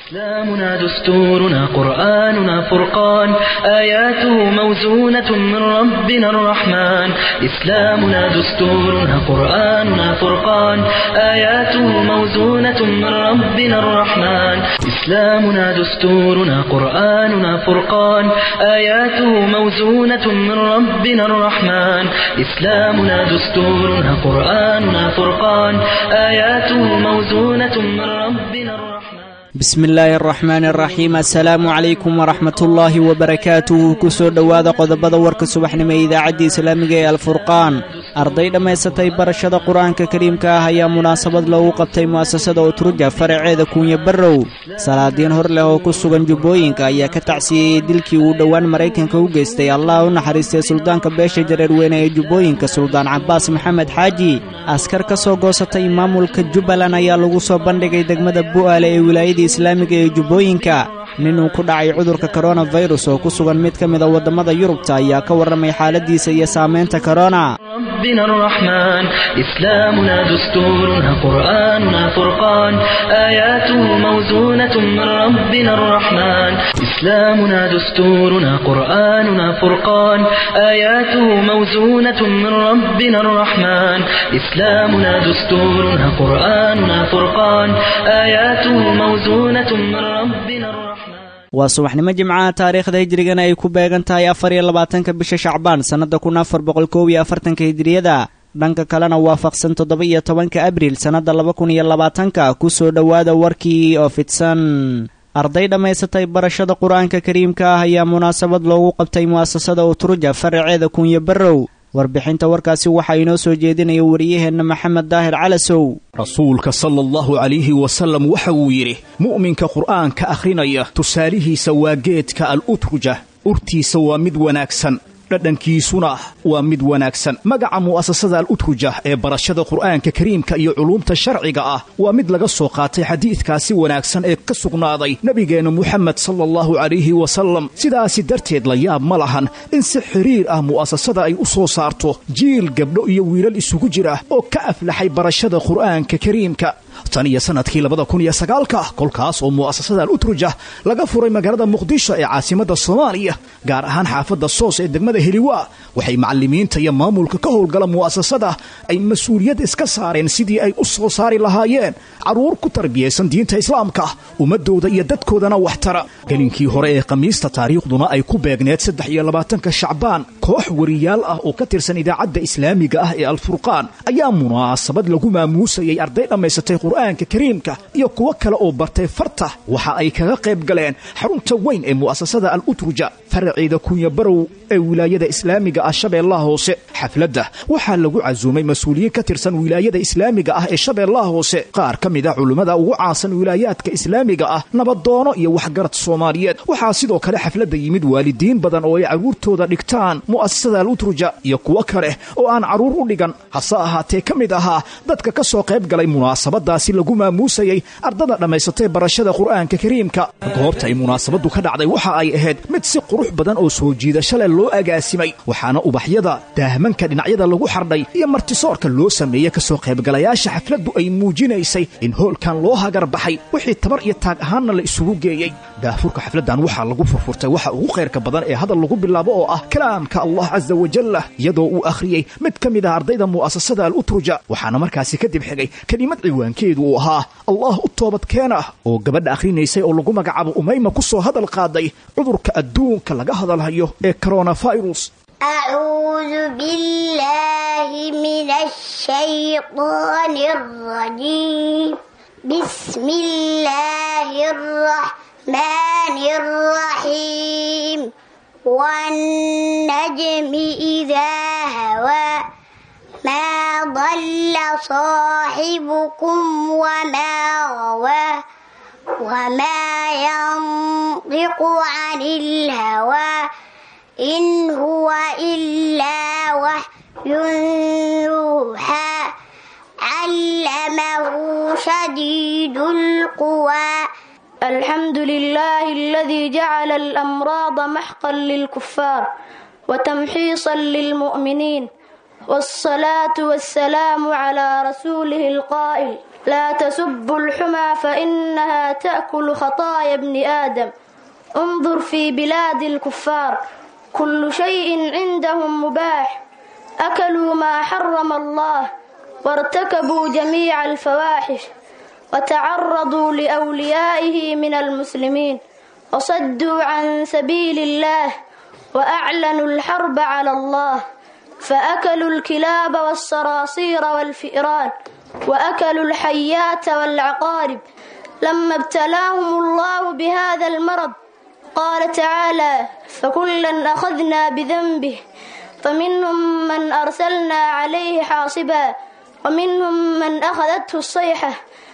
إسلامنا دستورنا قرآننا فرقان آياته موزونة من ربنا الرحمن إسلامنا دستورنا قرآننا فرقان آياته موزونة من ربنا الرحمن إسلامنا دستورنا قرآننا فرقان آياته موزونة من ربنا الرحمن إسلامنا دستورنا قرآننا فرقان آياته موزونة من ربنا الرحمن bismi illaahi araxmaan araxiim assalaamu calaykum waraxmatullaahi wabarakaatuhu ku soo dhowaada qodobada warka subaxnimo ee idaacadda islaamiga ee alfurqaan arday dhammaysatay barashada qur-aanka kariimka ah ayaa munaasabad loogu qabtay mu'asasada utruja faraceeda kuunya barrow salaadiin hor leh oo ku sugan jubbooyinka ayaa ka tacsiyeeyey dilkii uu dhowaan maraykanka u geystay allah u naxariistay suldaanka beesha jareerweyne ee jubbooyinka suldaan cabbaas maxamed xaaji askar ka soo goosatay maamulka jubbaland ayaa lagu soo bandhigay degmada bu'aale ee wilaayadii islaamiga ee jubbooyinka nin uu ku dhacay cudurka koronafirus oo ku sugan mid ka mid a waddamada yurubta ayaa ka warramay xaaladiisa iyo saamaynta korona ربنا الرحمن إسلامنا دستورنا قرآننا فرقان آياته موزونة من ربنا الرحمن إسلامنا دستورنا قرآننا فرقان آياته موزونة من ربنا الرحمن إسلامنا دستورنا قرآننا فرقان آياته موزونة من ربنا الرحمن waa subaxnimo jimcaha taariikhda hijrigana ay ku beegan tahay afar iyo labaatanka bisha shacbaan sannadda kun afar boqol koob iyo afartanka hijriyada dhanka kalena waafaqsan toddoba iyo tobanka abriil sannadda laba kun iyo labaatanka ku soo dhowaada warkii oo fidsan arday dhammaysatay barashada qur-aanka kariimka ah ayaa munaasabad loogu qabtay mu'asasada utruja faraceeda kuunya barrow warbixinta warkaasi waxaa inoo soo jeedinaya wariyaheenna maxamed daahir calasow rasuulka sala allahu calayhi wasallam waxa uu yidhi mu'minka qur'aanka akhrinaya tusaalihiisa waa geedka al utruja urtiisa waa mid wanaagsan dhadhankiisuna waa mid wanaagsan magaca mu'asasada al utruja ee barashada qur'aanka kariimka iyo culuumta sharciga ah waa mid laga soo qaatay xadiidkaasi wanaagsan ee ka sugnaaday nebigeenna muxamed sala allahu calayhi wasallam sidaasi darteed la yaab ma lahan in si xiriir ah mu'asasada ay u soo saarto jiil gabdho iyo wiilal isugu jira oo ka aflaxay barashada qur'aanka kariimka tan iyo sannadkii labada kun iyo sagaalka kolkaas oo mu'asasada al utruja laga furay magaalada muqdisho ee caasimadda soomaaliya gaar ahaan xaafadda soos ee degmada heliwaa waxay macallimiinta iyo maamulka ka howlgala mu'asasada ay mas-uuliyad iska saareen sidii ay u soo saari lahaayeen carruur ku tarbiyaysan diinta islaamka ummaddooda iyo dadkoodana waxtara gelinkii hore ee khamiista taariikhduna ay ku beegneed saddex iyo labaatanka shacbaan koox wariyaal ah oo ka tirsan idaacadda islaamiga ah ee alfurqaan ayaa munaasabad lagu maamuusayay arday dhammaysatay qur'aanka kariimka iyo kuwo kale oo bartay farta waxa ay kaga qayb galeen xarunta weyn ee mu'asasada al utruja faraceeda kunya barow ee wilaayada islaamiga ah shabeellaha hoose xafladda waxaa lagu casuumay mas-uuliyiin ka tirsan wilaayada islaamiga ah ee shabeellaha hoose qaar ka mid a culummada ugu caansan wilaayaadka islaamiga ah nabadoono iyo waxgarad soomaaliyeed waxaa sidoo kale xafladda yimid waalidiin badan oo ay carruurtooda dhigtaan mu'asasada al utruja iyo kuwo kale oo aan carruur u dhigan hase ahaatee ka mid ahaa dadka ka soo qayb galay munaasabadaasi lagu maamuusayay ardada dhammaysatay barashada qur'aanka kariimka goobta ay munaasabaddu ka dhacday waxa ay ahayd mid si qurux badan oo soo jiidasho leh loo agaasimay waxaana ubaxyada daahmanka dhinacyada lagu xardhay iyo martisoorka loo sameeyey ka soo qaybgalayaasha xafladdu ay muujinaysay in hoolkan loo hagar baxay wixii tabar iyo taag ahaanna la isugu geeyey daafurka xafladdan waxaa lagu furfurtay waxa ugu khayrka badan ee hadal lagu bilaabo oo ah kalaamka allah casa wajalla iyadoo uu akhriyey mid ka mid ah ardayda mu'asasada al utruja waxaana markaasi kadib xigay kelimad ciwaankeedu uu ahaa allah u toobadkeena oo gabadha akhrinaysay oo lagu magacaabo umayma ku soo hadal qaaday cudurka adduunka laga hadalhayo ee koronafirus أعوذ بالله من الشيطان الرجيم بسم الله الرحمن الرحيم والنجم إذا هوى ما ضل صاحبكم وما غوى وما ينطق عن الهوى إن هو إلا وحي يوحى علمه شديد القوى الحمد لله الذي جعل الأمراض محقا للكفار وتمحيصا للمؤمنين والصلاة والسلام على رسوله القائل لا تسبوا الحمى فإنها تأكل خطايا ابن آدم انظر في بلاد الكفار كل شيء عندهم مباح أكلوا ما حرم الله وارتكبوا جميع الفواحش وتعرضوا لأوليائه من المسلمين وصدوا عن سبيل الله وأعلنوا الحرب على الله فأكلوا الكلاب والصراصير والفئران وأكلوا الحيات والعقارب لما ابتلاهم الله بهذا المرض قال تعالى فكلا أخذنا بذنبه فمنهم من أرسلنا عليه حاصبا ومنهم من أخذته الصيحة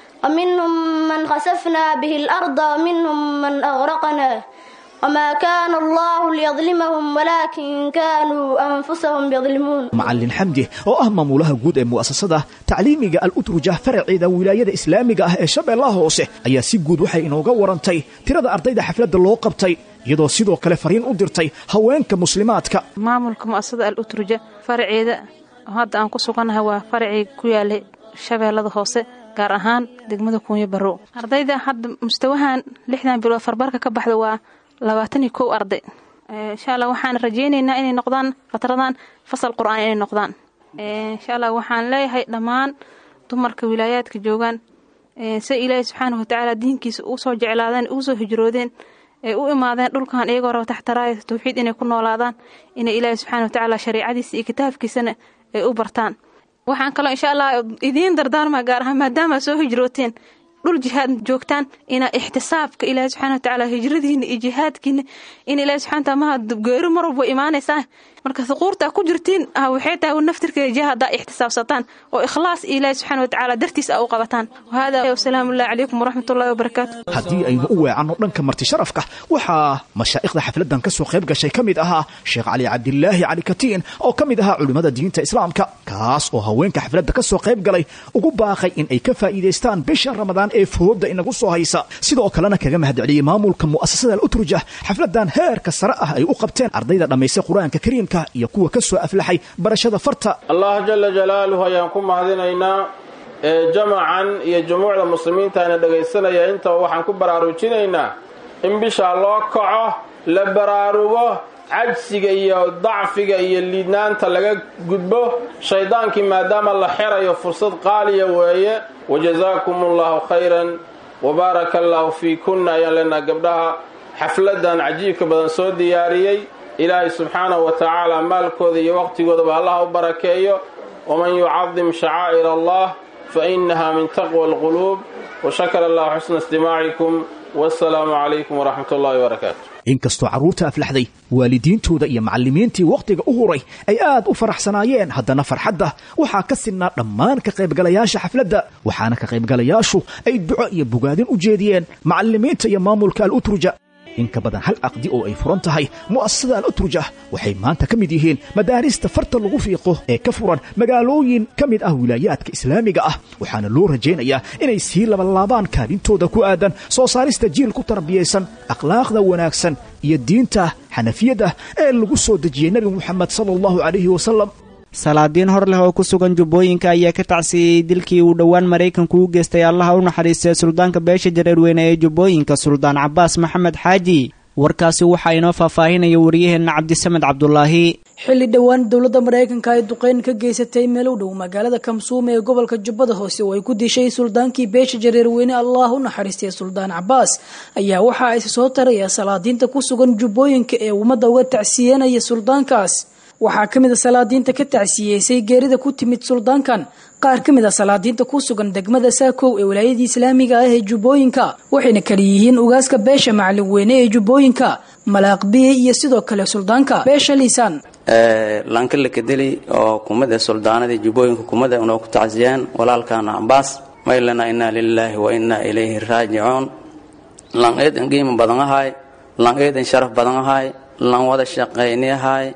ومنهم من خسفنا به الأرض ومنهم من أغرقنا وما كان الله ليظلمهم ولكن كانوا أنفسهم يظلمون macallin xamdi oo ah maamulaha guud ee mu'asasada tacliimiga al-utruja faraceeda wilaayada islaamiga ah ee shabeellaha hoose ayaa si guud waxay inooga warantay tirada ardayda xafladda loo qabtay iyadoo sidoo kale fariin u dirtay haweenka muslimaadka maamulka mu'asasada al utruja faraceeda oo hadda aan ku sugannahay waa faracii ku yaalay shabeellada hoose gaar ahaan degmada kuunyo barrow ardayda hadda mustawahan lixdan bilood farbarka ka baxda waa labaatan iyo kow arday insha allah waxaan rajaynaynaa inay noqdaan fatradan fasal qur-aan inay noqdaan insha allah waxaan leeyahay dhammaan dumarka wilaayaadka joogaan se ilaahi subxaanahu watacaala diinkiisa uu soo jeclaadeen uu soo hijroodeen ee u imaadeen dhulkan iyagoo raba taxtaraaya tawxiid inay ku noolaadaan inay ilaahi subxaana watacaala shareicadiisa iyo kitaabkiisana ay u bartaan waxaan kaloo insha allah idiin dardaarmaa gaar ahaan maadaama soo hijrooteen dhul jihaad joogtaan ina ixtisaabka ilaahi subxana watacaala hijradiina iyo jihaadkiina in ilahi subxana wataala maha geeri mar walba imaanaysaa marka huquurta ku jirtiin waxay tahay naftirkeeda jihaada ixtisaabsataan oo ikhlaas ilaahi subxana watacaala dartiis a u qabataan wahada wasalaamu llahi calaykum waraxmat ullahi wabarakaatu haddii aynu u weecanno dhanka marti sharafka waxaa mashaa'ikhda xafladdan ka soo qayb gashay ka mid ahaa sheekh cali cabdilaahi cali katiin oo ka mid ahaa culimmada diinta islaamka kaas oo haweenka xafladda ka soo qayb galay ugu baaqay in ay ka faa'iidaystaan bisha ramadaan ee fooda inagu soo haysa sidoo kalena kaga mahadceliyey maamulka mu'asasada al-utruja xafladdan heerka sare ah ay u qabteen ardayda dhammaystay qur-aanka kariimka iyo kuwa ka soo aflaxay barashada farta allah jala jalaaluhu ayaan ku mahadinaynaa ee jamacan iyo jumuucda muslimiinta ayna dhegaysanaya intaba waxaan ku baraarujinaynaa in bishaa loo kaco la baraarugo cajsiga iyo dacfiga iyo liidnaanta laga gudbo shaydaankii maadaama la xerayo fursad qaaliya weeye wajazaakum allahu khayran wabaaraka allaahu fii kunna ayaan leenaha gabdhaha xafladan cajiibka badan soo diyaariyey ilaahay subxaanahu wa tacaala maalkooda iyo waqtigoodaba allah u barakeeyo waman yucadim shacaa'ir allah fa inaha min taqwa alquluub washakara allahu xusna istimaacikum wasalaamu calaykum waraxmat ullahi wabarakaatu inkastoo carruurta aflaxday waalidiintooda iyo macallimiintii wakhtiga u huray ay aad u faraxsanaayeen haddana farxadda waxaa ka sidnaa dhammaan ka qaybgalayaasha xafladda waxaana ka qaybgalayaashu ay duco iyo bogaadin u jeediyeen macallimiinta iyo maamulka al-utruja in ka badan hal aqdi oo ay furan tahay mu'asasada al-utruja waxay maanta ka mid yihiin madaarista farta lagu fiiqo ee ka furan magaalooyin ka mid ah wilaayaadka islaamiga ah waxaana loo rajaynayaa inay sii labalaabaan kaalintooda ku aadan soo saarista jiil ku tarbiyaysan akhlaaqda wanaagsan iyo diinta xanafiyadda ee lagu soo dejiyey nebi moxamed sala allahu calayhi wasalam salaadiin hor leh oo ku sugan jubbooyinka ayaa ka tacsiiyey dilkii uu dhowaan maraykanku u geystay allaha u naxariistay suldaanka beesha jareerweyne ee jubbooyinka suldaan cabaas maxamed xaaji warkaasi waxaa inoo faahfaahinaya wariyaheenna cabdisamed cabdulaahi xilli dhowaan dowladda maraykanka ay duqeyn ka geysatay meel u dhow magaalada kamsuum ee gobolka jubbada hoose oo ay ku dishay suldaankii beesha jareerweyne allah u naxariistay suldaan cabaas ayaa waxa ay soo taraya salaadiinta ku sugan jubbooyinka ee ummadda uga tacsiyenaya suldaankaas waxaa ka mid a salaadiinta ka tacsiyeysay geerida ku timid suldaankan qaar ka mid a salaadiinta ku sugan degmada saakow ee wilaayadii islaamiga ah ee jubbooyinka waxayna kala yihiin ugaaska beesha macalin weyne ee jubbooyinka malaaqbiye iyo sidoo kale suldaanka beesha liisaan lanka la kadeli oo kumada suldaanadii jubbooyinka kumada unoo ku tacsiyeen walaalkaana cambaas maylana inaa lilaahi wa inaa ilayhi raajicuun lan eedan qiimo badan ahay lan eedan sharaf badan ahay lan wada shaqayni ahay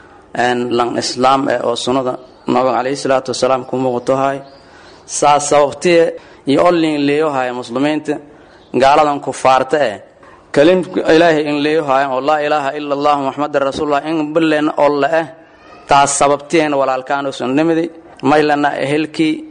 lan islaam eh oo sunnada nabiga calayhi salaatu wasalaam ku muuqatohay saas sababtiye iyo olin leeyohaya muslimiinta gaaladan kufaarta eh kalim ilaahay in leeyohayan oo laa ilaaha ila allah muxamadan rasuulullah in bilen olla eh taas sababtiyeena walaalkaan sunnimidi maylana ehelkii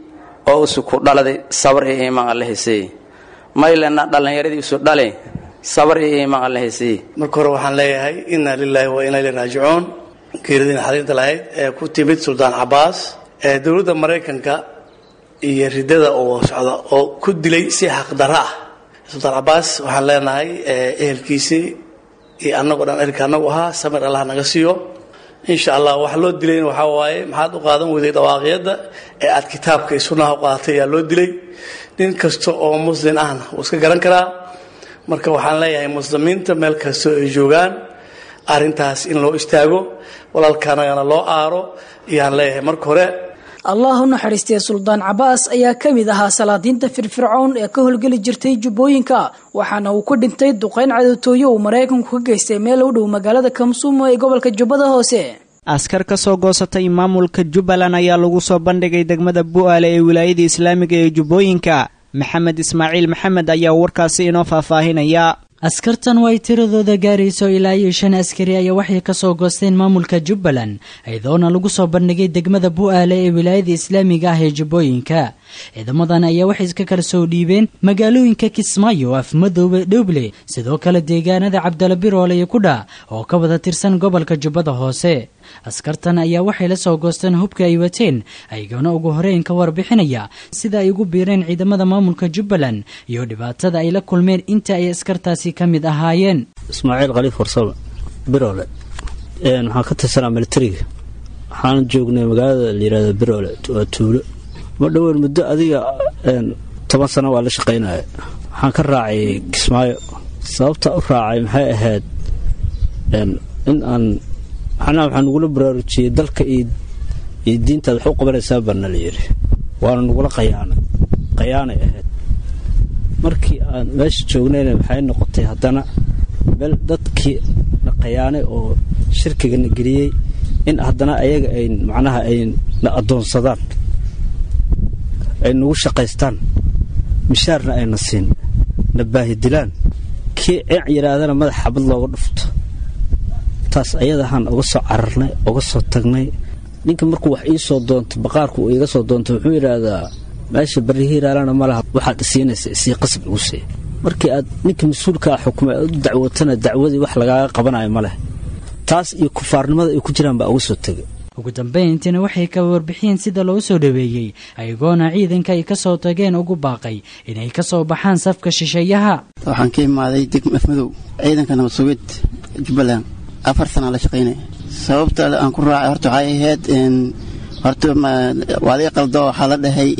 oo usu ku dhaladay sabar iyo iimaan alle haysay maylena dhallinyaradii isu dhale sabar iyo iimaan alle haysay marka hore waxaan leeyahay inna lilaahi wa inna ilayhi raajicuun geeridii naxariinta lahayd ee ku timid suldaan cabaas ee dowladda maraykanka iyo ridada oo socda oo ku dilay si xaqdarro ah suldaan cabaas waxaan leenahay ehelkiisii iyo annagoo dhan ehelka annagu ahaa samir allah naga siiyo insha allah wax loo dilayna waxaa waaye maxaad u qaadan weyday dhawaaqyadda ee aad kitaabka iyo sunnaha u qaadatay ayaa loo dilay nin kasta oo muslin ahna wuu iska garan karaa marka waxaan leeyahay muslimiinta meel kastoo ay joogaan arrintaas in loo istaago walaalkaanagana loo aaro ayaan leeyahay marka hore allah u naxariistay suldaan cabaas ayaa ka mid ahaa salaadiinta firfircoon ee ka howlgeli jirtay jubbooyinka waxaana uu ku dhintay duqeyn cadowtooyo uu maraykanku ka geystay meel u dhow magaalada kamsuumo ee gobolka jubbada hoose askar ka soo goosatay maamulka jubbaland ayaa lagu soo bandhigay degmada bu'aale ee wilaayada islaamiga ee jubbooyinka maxamed ismaaciil maxamed ayaa warkaasi inoo faahfaahinaya askartan oo ay tiradooda gaarayso ilaa iyo shan askari ayaa waxay ka soo goosteen maamulka jubbaland iyadoona lagu soo bandhigay degmada bu'aale ee wilaayada islaamiga ah ee jubbooyinka ciidamadan ayaa waxay iska kala soo dhiibeen magaalooyinka kismaayo afmadoobe dhowble sidoo kale deegaanada cabdala biroole iyo kudha oo ka wada tirsan gobolka jubbada hoose askartan ayaa waxay la soo goosteen hubka ay wateen ayagoona ugu horeyn ka warbixinaya sida ay ugu biireen ciidamada maamulka jubbaland iyo dhibaatada ay la kulmeen inta ay askartaasi ka mid ahaayeen ismaaciil khaliif warsame biroole waxaan ka tirsanaa militariga waxaan joognay magaalada layirahdo biroole waa tuulo ma dhoweyn muddo adiga toban sano waa la shaqaynaya waxaan ka raacay kismaayo sababta u raacay maxay ahayd in aan maxnaa waxaa nagula baraarujiyey dalka iyo diintaad wax u qabanaysaa baana la yidhi waana nagula qayaanay qayaanay ahayd markii aan meesha joognayna waxay noqotay haddana meel dadkii na qayaanay oo shirkigana geliyey in haddana ayaga ay macnaha ay na addoonsadaan ay nagu shaqaystaan mishaarna ayna siin na baahidilaan kii ceec yidhaahdana madax xabad looga dhufto taas ayadahaan uga soo cararnay uga soo tagnay ninka markuu wax ii soo doonto baqaarku uu iga soo doonto wuxuu yidhaahdaa meesha barihiiraalana ma laha waxaad isiinaysa isii qasab igu sii markii aad ninka mas-uulkaa xukumay aad u dacwootana dacwadii wax lagaaga qabanayo ma leh taas iyo kufaarnimada ay ku jiraan baa uga soo tegay ugu dambayntiina waxay ka warbixiyeen sida loo soo dhaweeyey ayagoona ciidanka ay ka soo tageen ugu baaqay inay ka soo baxaan safka shisheeyaha waxaan ka imaaday degma afmadow ciidanka nabad sugid jubbaland afar sanaa la shaqaynaya sababta aan ku raacay horta waxay ahayd horta waa laga qaldo waxaa la dhahay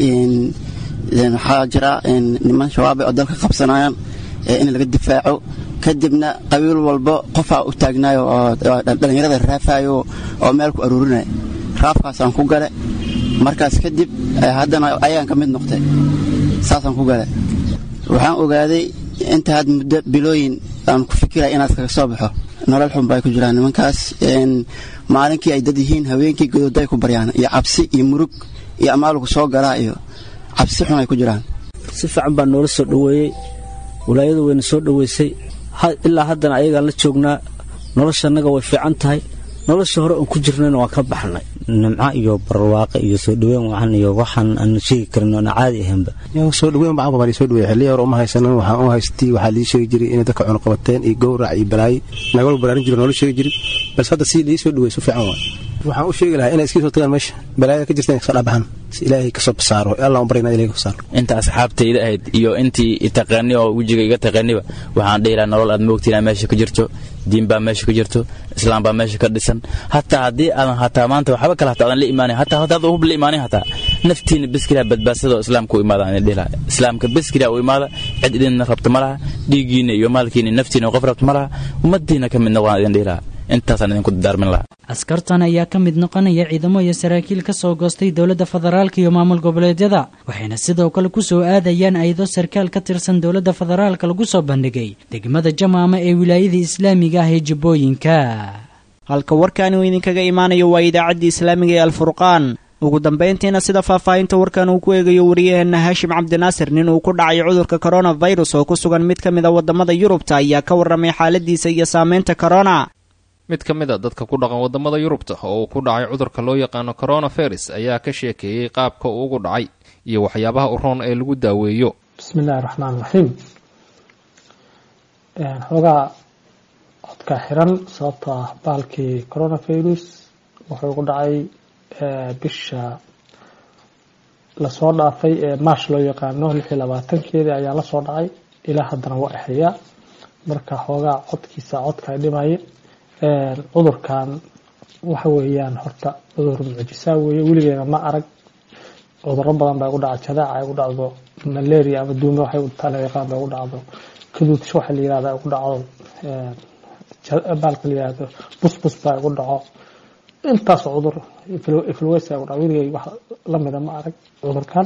waxaa jira niman shabaab oo dalka qabsanayaan in laga difaaco kadibna qabiil walba qofaa u taagnaayo oo dhallinyarada raafayo oo meel ku aruurinaya raafkaasaan ku gale markaas kadib haddana ayaan ka mid noqtay saasaan ku gale waxaan ogaaday inta had muddo bilooyin aan ku fikiraya inaad kaga soo baxo nolol xun bay ku jiraan nimankaas maalinkii ay dad yihiin haweenkii godooday ku baryaan iyo cabsi iyo murug iyo amaalugu soo galaa iyo cabsi xun ay ku jiraan si fiican baa noola soo dhoweeyey walaayadu wayna soo dhoweysay ilaa haddana ayagaan la joognaa noloshannaga way fiican tahay nolosha hore oon ku jirnayna waan ka baxnay nimco iyo barwaaqe iyo soo dhaweyn wacan iyo waxaan aan sheegi karin oona caadi ahaynba soo dhaweyn baan baa soo dhaweey xilliya hore uma haysanan waxaan u haystay waxaa lii sheegi jiray inay dadka cunuqabateen iyo gowrac iyo balaayo nagala baraarin jiro noola sheegi jiray balse hadda si lii soo dhaweey su fiican waay waxaan u sheegi lahaa inay iska soo tagaan meesha balaayada ka jirta inay kasoo dhabaxan si ilaahay kasoo basaaro allah un baryna ilahay kasoo saaro inta asxaabtayda ahayd iyo intii itaqaani oo wejiga iga taqaaniba waxaan dhihi lahaa nolol aad moogtiin meesha ka jirto diin baa meesha ka jirto islaam baa meesha ka dhisan hataa haddii aadan hataa maanta waxba kale hataa aadan la imaanin hataa haddaad hub la imaanin hataa naftiina beskiraa badbaadsada oo islaamka u imaada aan dhihi lahaa islaamka beskiraa u imaada cid idinna rabta ma laha dhiiggiina iyo maalkiina naftiina qof rabta ma laha ummaddiina ka midna waan idin dhihi lahaa intaasaan idinku dardaarmin lahaa askartan ayaa ka mid noqonaya ciidamo iyo saraakiil ka soo goostay dowladda federaalka iyo maamul goboleedyada waxayna sidoo kale ku soo aadayaan ayado sarkaal ka tirsan dowladda federaalka lagu soo bandhigay degmada jamaama ee wilaayada islaamiga ah ee jubbooyinka halka warkaani uu idinkaga imaanayo waa idaacaddii islaamiga ee alfurqaan ugu dambayntiina sida faahfaahinta warkan uu ku eegayo wariyaheenna haashim cabdinaasir nin uu ku dhacay cudurka koronafirus oo ku sugan mid ka mid a waddamada yurubta ayaa ka warramay xaaladiisa iyo saameynta korona mid ka mid a dadka ku dhaqan waddamada yurubta oo uu ku dhacay cudurka loo yaqaano coronavirus ayaa ka sheekeeyey qaabka uu ugu dhacay iyo waxyaabaha u roon ee lagu daaweeyo bismi illaahi raxmaan raxiim xoogaa codka xiran sababtoo ah baalkii coronavirus wuxuu ku dhacay bisha lasoo dhaafay ee maash loo yaqaano lix iyo labaatankeedii ayaa lasoo dhacay ilaa haddana waa exeyaa marka xoogaa codkiisa codka ay dhimaye cudurkan waxa weeyaan horta cudur mucjisaa weeye weligeena ma arag cuduro badan baa igu dhaca jadaaca ay gu dhacdo malaria ama duume waxay tala yaqaan baa igu dhacdo kaduudsho waxa la yirahda igu dhacdo baalka la yirahdo busbus baa igu dhaco intaasoo cudur influenza igu dhaco weligay wax lamida ma arag cudurkan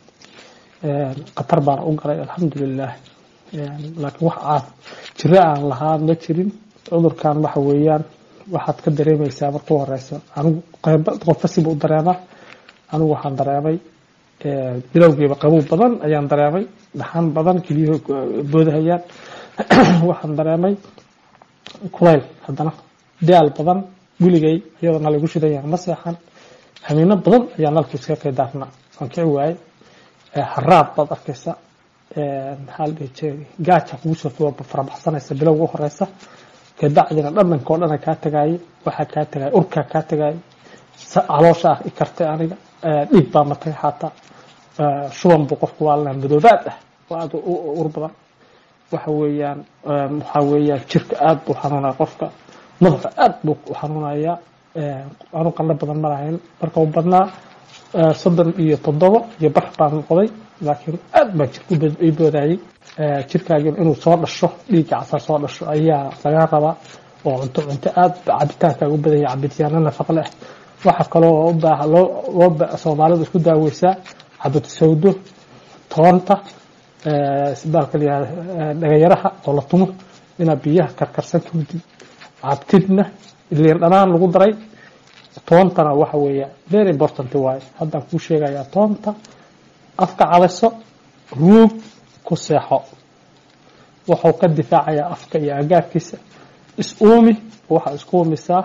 khatar baana u galay alxamdulilah laakiin wax caaf jiro aan lahaa ma jirin cudurkan waxa weeyaan waxaad ka dareemaysaa marka u horeysa anigu qofasiba u dareema anigu waxaan dareemay bilowgiiba qabow badan ayaan dareemay dhaxan badan keliyuhu boodahayaan waxaan dareemay kulayl haddana daal badan weligay iyadoo nal igu shidayaan ma seexan hamiino badan ayaa nalku iska qaydaarna waan kici waayey haraad baad arkaysa maxaa la dhihi jiray gaaja kugu soo farabaxsanaysa bilowga u horeysa kadacdina dhadhanka oo dhana kaa tagaaye waxaa kaa tagaaya urkaa kaa tagaaye caloosha ah i kartay aniga dhiig baa matay xataa shuban buu qofku waalana madoobaad ah oo aada ur badan waxa weeyaan waxaa weeyaan jirka aada buu xanuunaya qofka madaxa aada buu u xanuunayaa anu qandho badan ma lahayn marka u badnaa soddon iyo toddobo iyo bar baan noqday laakiin aad baa jirka i boodayay jirkaagin inuu soo dhasho dhiigga casar soo dhasho ayaa laga rabaa oo cunto cunto aada cabitaankaaga u badanya cabitaano nafaqo leh waxaa kaloo u baaha loo loo soomaalidu isku daaweysaa cabit sawdo toonta baalka layihahda dhagayaraha oo la tumo inaad biyaha karkarsan kawdid cabtidna liin dhanaan lagu daray toontana waxa weeya very important waaye haddaan kuu sheegayaa toonta afka caliso ruug ku seexo wuxuu ka difaacayaa afka iyo agaarkiisa is uumi waxaa isku uumisaa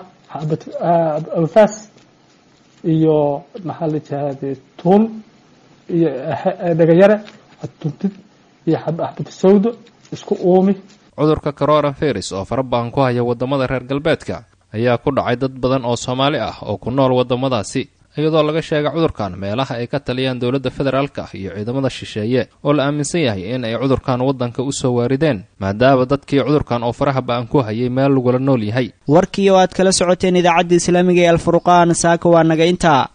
anfaas iyo maxaa la jihahde tuun iyo dhagayare tuntid iyo xabad sawdo isku uumi cudurka coronavirus oo fara badan ku haya waddamada reer galbeedka ayaa ku dhacay dad badan oo soomaali ah oo ku nool waddamadaasi iyadoo laga sheega cudurkan meelaha ay ka taliyaan dowladda federaalka iyo ciidamada shisheeye oo la aaminsan yahay in ay cudurkan waddanka u soo waarideen maadaama dadkii cudurkan oo faraha ba-an ku hayay meel lagula nool yahay warkii oo aad kala socoteen idaacadda islaamiga ee alfurqaan saaka waa naga intaa